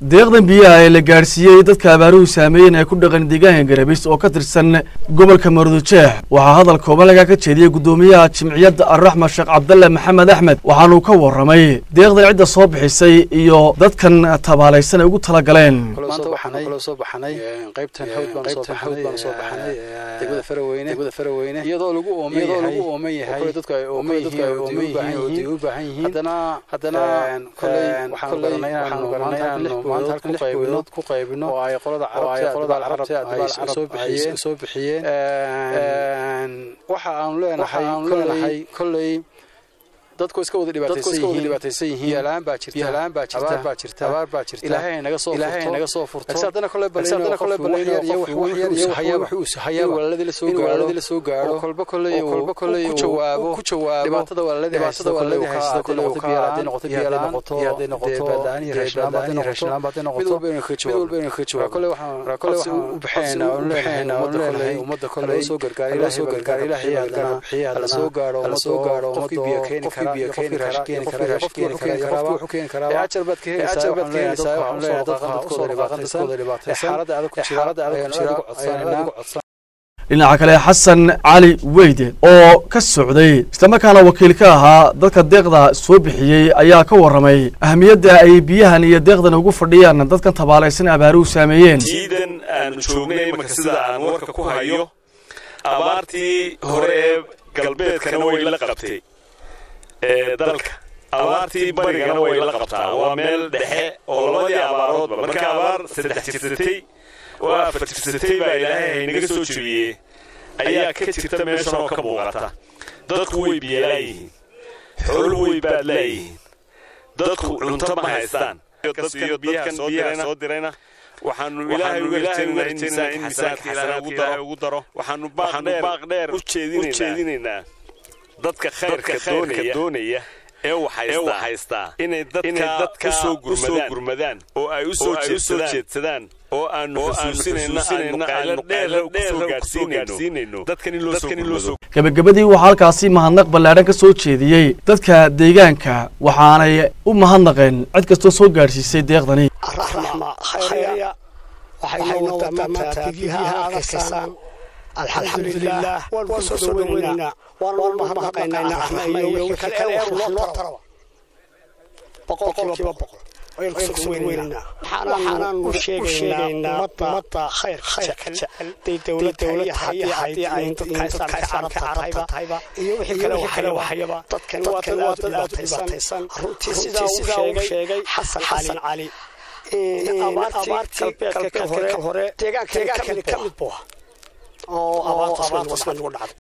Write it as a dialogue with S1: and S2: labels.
S1: deeqdan biyaha ee la gaadhsiiyey dadka abaaruhu saameeyeen ee ku dhaqan deegaanka garabis oo ka tirsan gobolka marudujeex waxaa hadal kooban laga ka jeediyey guddoomiyaha jimciyadda arraxma sheekh cabdalle maxamed axmed waxaanuu ka warramay deeqdan cidda soo bixisay iyo dadkan tabaalaysan ay ugu tala galeen
S2: maanta waxaan kaloo soo baxnay qaybtan hawd baan soo baxnay degmada faraweyne degmada faraweyne iyadoo lagu ooman yahay iyadoo lagu ooman yahay kule dadku ay ooman yihiin oo ooman yihiin oo diin u baahan yihiin haddana haddana kulay waxaan garanay waxaan garanay inaanu maanta halkan lix boydood ku qaybino oo ay qolada carabta ay qolada carabta ay soo bixiyeen soo bixiyeen waxa aanu leenahay kulay kulay dadku iska wada dhibaataysan yihiin yaalaan baa jirta yaalaan baa jirta abaar baa jirta abaar baa jirta ilaahay naga soo ilaahay naga soo furto haddana kale balayno haddana kale balayno iyo wax wax yar iyo haya wax uu haya walaaladii la soo gaaro walaaladii la soo gaaro kolba kale iyo kolba kale ku jawaabo ku jawaabo dhibaatada walaaladii dhibaatada walaaladii haysta kale oo ka haday noqoto biyo noqoto haday noqoto badaan iyo raashin badaan iyo raashin badan noqoto mid walba inuu ka jawaabo mid walba inuu ka jawaabo kale waxaan kale waxaan u bixinaa oo leenahay ummadda kale ummadda kale soo gargaar ilaahay soo gargaar ilaahay haddana la soo gaaro la soo gaaro qofkii biyo keeni kara
S1: dhinaca kale xasan cali weyde oo ka socday islamarkaana wakiil ka ahaa dadka deeqda soo bixiyey ayaa ka warramay ahamiyadda ay biyahan iyo deeqdan ugu fadhiyaan dadkan tabaalaysan abaaruhu saameeyeen
S3: ciidan aanu joognay imanka sida aan warka ku hayo abaartii hore ee galbeedkana way la qabtay ee dalka abaartii barigana way la qabtaa waa meel dhexe oo labadii abaaroodba marka abaar saddex jirsatay oo afar jirsatay baa ilaahay haynaga soo jebiyey ayaa ka jirta meeshan oo ka muuqata dadku way biyalaayihiin xooluhu way baadlaayihiin dadku cunto ma haystaan biyaha soo dirayna waxaanu ilaahay uga rajaynaa in miisaanka ilaahay ugu daro waxaanu baaq dheer u jeedinaynaa dadka khayrka doonaya ee waxhaystaa inay dadka u soo gurmadaan oo ay u soo jeedsadaan oo aanu xusuusinayna qaylo dheer kusoo gaadhsiinayno dadkan in loo soo gurmado
S1: gebagabadii waxaa halkaasi mahadnaq ballaadhan ka soo jeediyey dadka deegaanka waxaanay u mahadnaqeen cid kastoo soo gaadhsiisay deeqdani
S4: alxamdulilah waan ku soo dhaweynaynaa waan mahadnaqaynaa raxma iyo wixii kale wax noo taraba boqolkiiba boqol waxaanaan u sheegaynaa ummadda khayrka jecel day dowladda iyo haddii ay dadka islaamka carabta tahayba iyo wixii kale waxayaba dadkan waa dad aad u dhibaataysan runtii sidaa uu sheegay xasan cali abaartii galbeedka hore deegaanka ka mid buu oo abaartaas bay nagu dhacday